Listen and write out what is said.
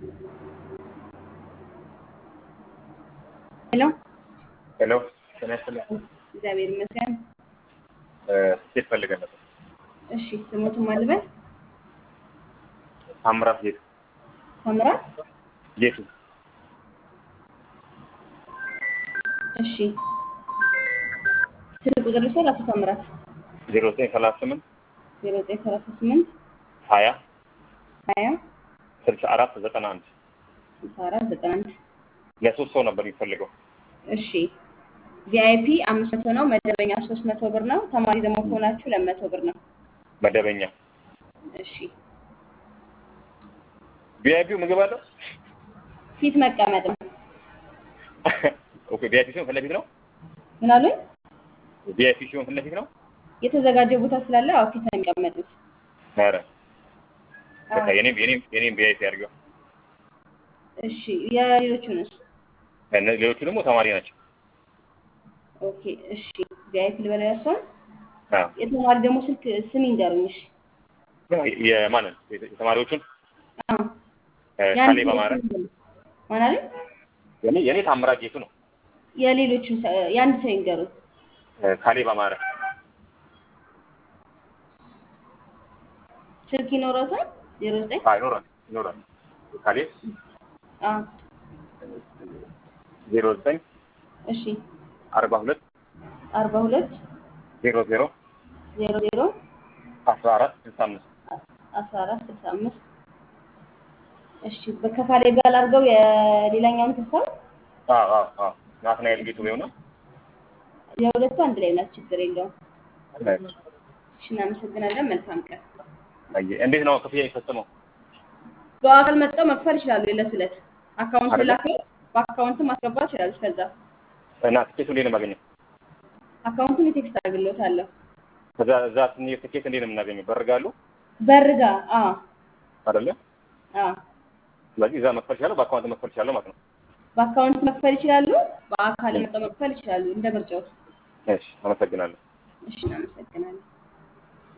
ሄሎ ሄሎ ጤና ይስጥልኝ። እግዚአብሔር ይመስገን። ስኬት ፈልገን ነበር። እሺ ስሞቱን ማን ልበል? ታምራት ጌቱ ታምራት። ጌቱ እሺ ስልክ ቁጥር ልውሰድ። አቶ ታምራት ዜሮ ዘጠኝ ሰላሳ ስምንት ዜሮ ዘጠኝ ሰላሳ ስምንት ሀያ ሀያ ስልሳ አራት ዘጠና አንድ ስልሳ አራት ዘጠና አንድ ለሶስት ሰው ነበር የሚፈልገው። እሺ ቪአይፒ አምስት መቶ ነው። መደበኛ ሶስት መቶ ብር ነው። ተማሪ ደግሞ ከሆናችሁ ሁለት መቶ ብር ነው። መደበኛ እሺ ቪአይፒው ምግብ አለው። ፊት መቀመጥ ነው። ኦኬ ቪአይፒ ሲሆን ፊት ለፊት ነው። ምን አሉኝ? ቪአይፒ ሲሆን ፊት ለፊት ነው። የተዘጋጀ ቦታ ስላለ አዎ ፊት ነው የሚቀመጡት። ኧረ በቃ አዎ። የኔም የኔም የኔም ቪአይፒ አድርገው። እሺ የሌሎቹንስ? እነ- ሌሎቹ ደግሞ ተማሪ ናቸው። ኦኬ እሺ ቪአይፒ ልበለው ያሷን አዎ የተማሪ ደግሞ ስልክ ስም ይንገሩኝ። እሺ የማንን የተማሪዎቹን አዎ እ፣ ያን ካሌብ አማረ ማን አለ? የኔ የኔ ታምራት ጌቱ ነው። የሌሎቹን ሰ- የአንድ ሰው ይንገሩኝ። እ፣ ካሌብ አማረ ስልክ ይኖረታል? ዜሮ ዘጠኝ አይ ይኖራል ይኖራል። ካሌብ አዎ ዜሮ ዘጠኝ እሺ አርባ ሁለት አርባ ሁለት ዜሮ ዜሮ ዜሮ ዜሮ አስራ አራት ስልሳ አምስት አስራ አራት ስልሳ አምስት እሺ በከፋሌ ጋር አድርገው የሌላኛውን ተሳው አዎ አዎ አዎ ናትናኤል ጌቱ ቢሆን የሁለቱ አንድ ላይ ናት። ችግር የለውም። እሺ እናመሰግናለን። መልካም ቀን። እንዴት ነው ክፍያ የፈጸመው? በአካል መጥተው መክፈል ይችላሉ። የዕለት ዕለት አካውንት አይደለ? ላከው በአካውንትም ማስገባት ይችላሉ። ከዛ እና ትኬቱ እንዴት ነው የማገኘው? አካውንቱን የቴክስት አድርግልዎታለሁ። ከዛ እዛ ስንሄድ ትኬት እንዴት ነው የምናገኘው? በርጋሉ በርጋ አዎ አይደለ? አዎ ስለዚህ እዛ መክፈል ይችላለሁ፣ በአካውንት መክፈል ይችላለሁ ማለት ነው። በአካውንት መክፈል ይችላሉ። በአካል መጥተው መክፈል ይችላሉ። እንደ ምርጫው። እሺ፣ አመሰግናለሁ። እሺ እናመሰግናለን።